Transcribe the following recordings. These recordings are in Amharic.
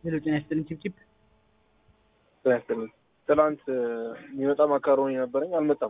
ሄሎ ጤና ይስጥልኝ ቺፕቺፕ ጤና ይስጥልኝ። ትናንት የሚመጣ ማካሮኒ ነበረኝ አልመጣም።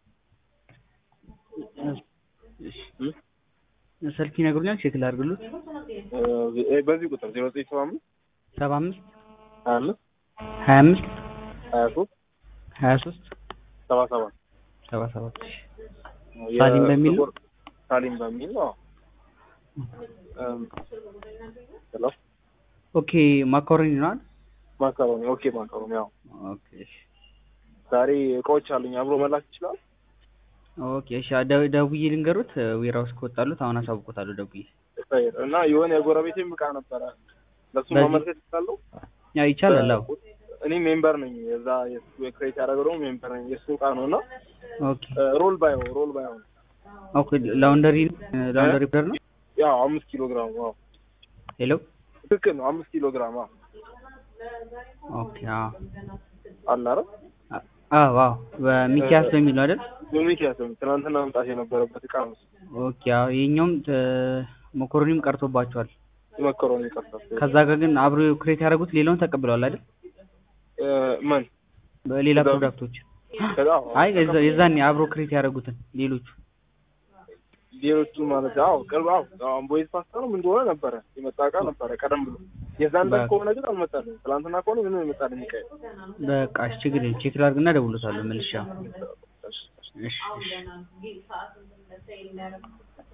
እሺ ስልክ ይነግሩኛል ቼክ ላድርግሎት እ በዚህ ቁጥር ዜሮ ዘጠኝ ሰባ አምስት ሰባ አምስት ሀያ አምስት ሀያ አምስት ሀያ ሶስት ሀያ ሶስት ሰባ ሰባት ሰባ ሰባት እሺ ሳሊም በሚል ነው? ሳሊም በሚል ነው። እም፣ ሄሎ ኦኬ ማካሮኒ ነው አይደል? ማካሮኒ ኦኬ፣ ማካሮኒ ያው ኦኬ እሺ ዛሬ እቃዎች አሉኝ አብሮ መላክ ይችላል። ኦኬ እሺ ደ- ደውዬ ልንገሩት ዌራውስ ከወጣሉት አሁን አሳውቆታለሁ ደውዬ ኸይር እና የሆነ የጎረቤቴም እቃ ነበረ ለሱ በዚህ- ማመልከት ይችላለሁ። ያው ይቻላል አዎ እኔ ሜምበር ነኝ የዛ የሱ ክሬት ያደረገው ደግሞ ሜምበር ነኝ የሱ እቃ ነው እና ኦኬ ሮል ባዮ ሮል ባዮ ኦኬ ላውንደሪ ላውንደሪ ፕለር ነው ያው አምስት ኪሎ ግራም ዋው ሄሎ ትክክል ነው አምስት ኪሎ ግራም አዎ ኦኬ አዎ አለ አይደል አዎ አዎ በሚኪያስ በሚል ነው አይደል በሚኪያስ ነው ትናንትና መምጣት የነበረበት እቃ ነው ኦኬ አዎ የኛውም መኮሮኒም ቀርቶባቸዋል መኮሮኒ ቀርቷል ከዛ ጋር ግን አብሮ ክሬት ያደረጉት ሌላውን ተቀብለዋል አይደል እ ምን በሌላ ከዛ- ፕሮዳክቶች ከዛ አይ የዛ- የዛኔ አብሮ ክሬት ያደረጉትን ሌሎቹ ሌሎቹ ማለት አዎ ቅርብ አዎ አሁን ቦይዝ ፓስታ ነው ምን እንደሆነ ነበረ የመጣ እቃ ነበረ ቀደም ብሎ የዛን ዕለት በ- ከሆነ ግን አልመጣልኝ ትናንትና ከሆነ ምንም የመጣልኝ እቃ የለም። በቃ እሺ ችግር የለም ቼክ ላድርግና እደውልልዎታለሁ መልሼ አሁን እሺ፣ እሺ። እሺ እሺ